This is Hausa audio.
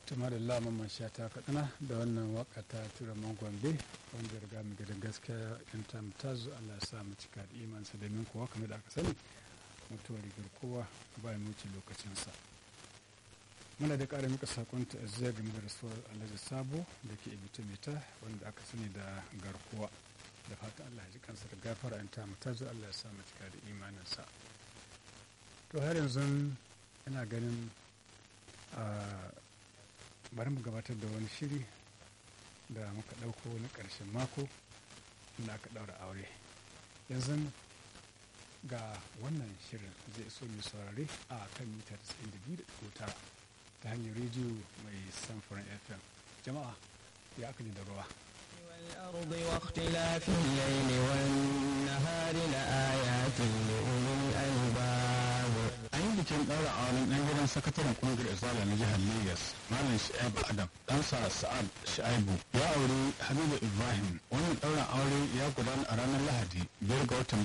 tuma da laman sha ta kaɗana da wannan waka ta tura gombe wanda ya riga mu gidan gaskiya in ta mutazu Allah ya sa mu cika da imansa domin kuwa kamar da aka sani mutuwar rigar kowa ba mu wuce lokacinsa muna da ƙara muka sakon ta'aziyya game da rasuwar alhaji sabo da ke ibita mita wanda aka sani da garkuwa da fatan Allah ya ji kansa da gafara in ta mutazu Allah ya sa mu cika da imaninsa to har yanzu ina ganin bari mu gabatar da wani shiri da muka ɗauko na ƙarshen mako inda aka ɗaura aure yanzu ga wannan shirin zai so mai saurare a kan mita 92.9 ta hanyar rediyo mai samfuran fm jama'a ya aka da ruwa والأرض واختلاف الليل والنهار لآيات لأولي الألباب an yi bikin ɗaura auren ɗan gidan sakataren ƙungiyar izala na jihar lagos malam sha'ibu adam ɗansa sa'ad sha'ibu ya auri habibu ibrahim wannan ɗaurin aure ya gudana a ranar lahadi biyar ga watan